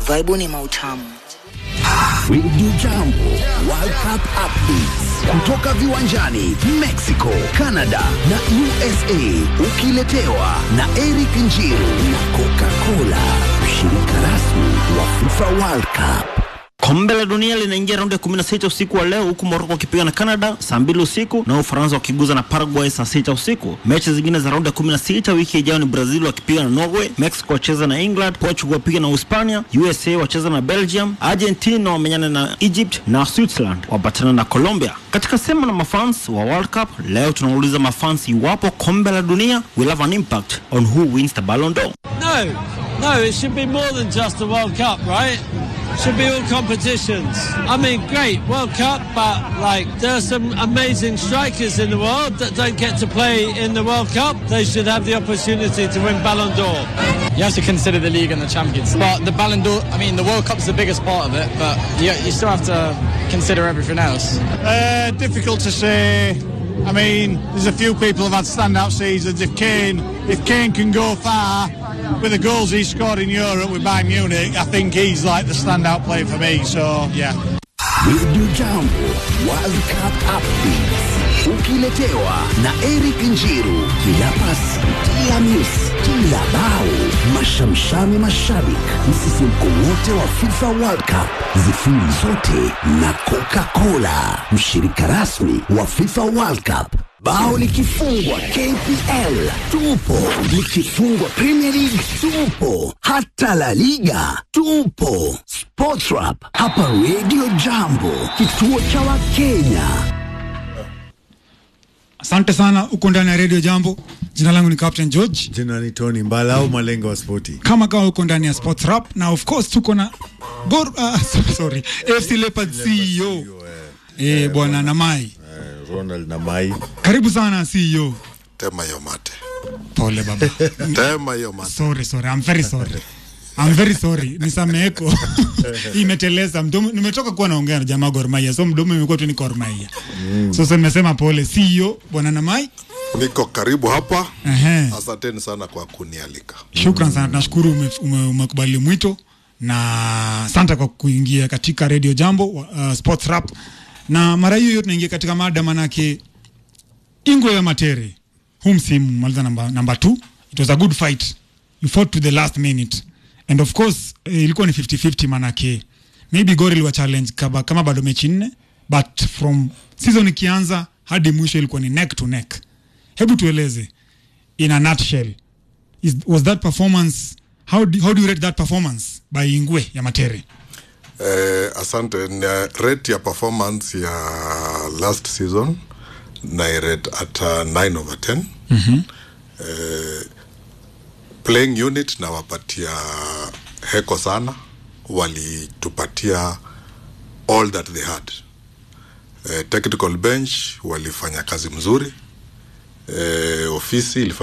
Vaibu ni mautamu. Radio Jambo World Cup updates kutoka viwanjani Mexico, Canada na USA, ukiletewa na Eric Njiru na Coca-Cola, mshirika rasmi wa FIFA World Cup. Kombe la dunia linaingia raundi ya 16 usiku wa leo, huku Morocco wakipiga na Canada saa mbili usiku na Ufaransa wakiguza na Paraguay saa sita usiku. Mechi zingine za raundi ya 16 wiki ijayo ni Brazil wakipiga na Norway, Mexico wacheza na England, Portugal wapiga na Uhispania, USA wacheza na Belgium, Argentina wamenyana na Egypt na Switzerland wapatana na Colombia. Katika sema na mafans wa World Cup leo, tunauliza mafans iwapo kombe la dunia will have an impact on who wins the Ballon d'Or. No, no, it should be more than just a World Cup, right? Should be all competitions. I mean, great World Cup, but like there are some amazing strikers in the world that don't get to play in the World Cup. They should have the opportunity to win Ballon d'Or. You have to consider the league and the champions. But the Ballon d'Or, I mean, the World Cup's the biggest part of it, but you, you still have to consider everything else. Uh, difficult to say. I mean, there's a few people who've had standout seasons. If Kane, if Kane can go far with the goals he scored in Europe with Bayern Munich, I think he's like the standout player for me. So yeah. Radio Jambo World Cup updates ukiletewa na Eric Njiru, kila pasi, kila miss, kila bao, mashamshami mashabik, msisimko wote wa FIFA World Cup, zifuli zote na Coca-Cola, mshirika rasmi wa FIFA World Cup. Bao likifungwa KPL tupo, likifungwa Premier League tupo, hata La Liga tupo. Sportrap hapa Radio Jambo, kituo cha Wakenya. Asante sana, uko ndani ya Radio Jambo. Jina langu ni Captain George, Jina ni Tony Mbala au Malenga wa Spoti. kama kawa uko ndani ya Sports Rap na of course tuko na Gor, uh, sorry AFC Leopards CEO eh, bwana Namai, Eh, Ronald na Mai. karibu sana CEO. Tema hiyo mate. Pole baba, Tema hiyo mate. sorry sorry, I'm very sorry. I'm very sorry, nisameheko imeteleza mdomo. Nimetoka kuwa naongea na jamaa Gor Mahia, so mdomo imekuwa tu ni Gor Mahia. Sasa nimesema pole CEO bwana Namai. Niko karibu hapa. Ehe. Asanteni sana kwa kunialika. Shukran sana, tunashukuru ume- ume- umekubali mwito na asante kwa kuingia katika Radio Jambo uh, Sports Rap, na mara hiyo hiyo tunaingia katika mada, manake Ingwe ya Matere huu msimu maliza namba namba 2 it was a good fight you fought to the last minute and of course eh, ilikuwa ni 50-50 manake maybe Gor iliwa challenge kama, kama bado mechi nne but from season ikianza hadi mwisho ilikuwa ni neck to neck. Hebu tueleze in a nutshell is, was that performance how do, how do you rate that performance by Ingwe ya Matere? Eh, asante. Na rate ya performance ya last season na rate at uh, 9 over 10. Mhm. Eh, playing unit na wapatia heko sana, walitupatia all that they had. Eh, technical bench walifanya kazi mzuri. Eh, ofisi ilifanya